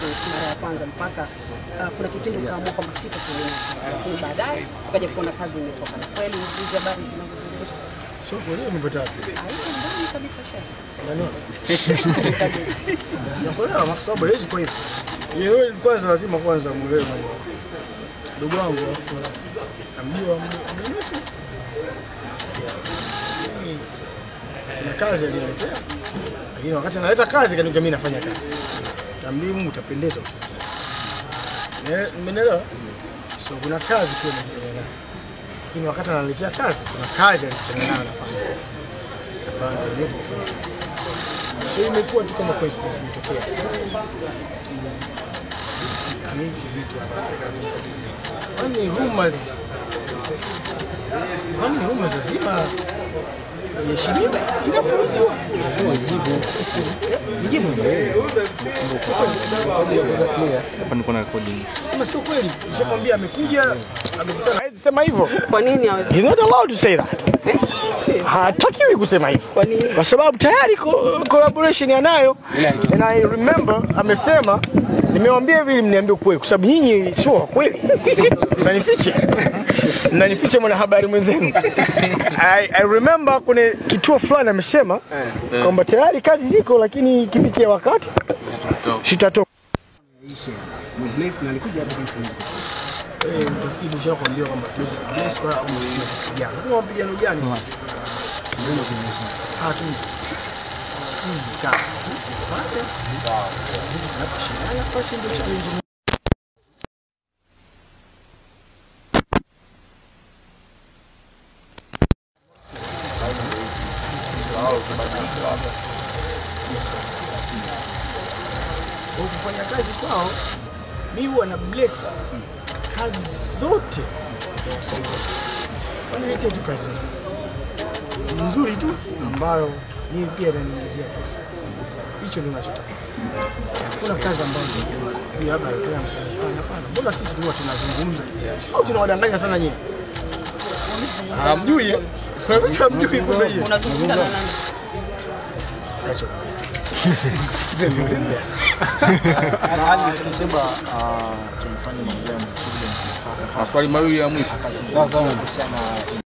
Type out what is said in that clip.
mara ya kwanza mpaka uh, kuna kipindi ukaamua kwamba sitafanya kazi, lakini baadaye ukaja kuona kazi imetoka. Na kweli hizi habari zinazozungumzwa Sio kweli umepata wapi? haiko ndani kabisa shehe. Nakuelewa kwa sababu hawezi kwa hivyo. Yeye kwanza lazima kwanza muelewe mambo. Ndugu wangu alafu namjua mnunuzi. Na kazi aliniletea. Lakini wakati analeta kazi kaniambia mimi nafanya kazi. Tambia Mungu utapendeza ukiingia. Mmenielewa? So kuna kazi pia nilifanya nayo. Lakini wakati analetea kazi kuna kazi alikutana nayo nafanya. Ambayo ndio kufanya. So imekuwa tu kama coincidence imetokea. Lakini usikreate vitu ambavyo kwani rumors kwani rumors lazima iheshimiwe, zinapuuziwa. Nijibu Hapa niko na recording. sema sio kweli, nishakwambia amekuja amekutana. Hawezi sema hivyo. Kwa nini hawezi? He's not allowed to say that. Hatakiwi kusema hivyo. Kwa nini? Kwa sababu tayari co- collaboration anayo. And I remember amesema nimewambia hivi mniambie ukweli kwa sababu nyinyi sio wa kweli. Mnanificha. Mnanificha mwanahabari mwenzenu. I, I remember kwenye kituo fulani amesema kwamba tayari kazi ziko lakini ikifikia wakati sitatoka. Bless na alikuja hapa jinsi mmoja. Eh, utafikiri nishakwambia kwamba tuwezi kubless wala au msio kupigana. Kama mapigano gani sisi? Hatu sisi ni kazi tu. Tufanye. Sisi tunaposhindana basi ndio challenge Kwa kufanya kazi kwao mi huwa na bless kazi zote za wasanii. Waniletee tu kazi nzuri tu ambayo mimi pia inaniingizia pesa. Hicho ndio ninachotaka. Hakuna kazi ambayo ndio labda alifanya msanii fulani. Hapana, mbona sisi tu huwa tunazungumza au tunawadanganya sana nyinyi? Hamjui? eh? Hamjui kumbe yeye. Unazungumza na nani? Acha. Sasa ndio ndio sasa. Hali Mteba tumefanya mambo ya mkubwa Maswali mawili ya mwisho. akazungumzia kuhusiana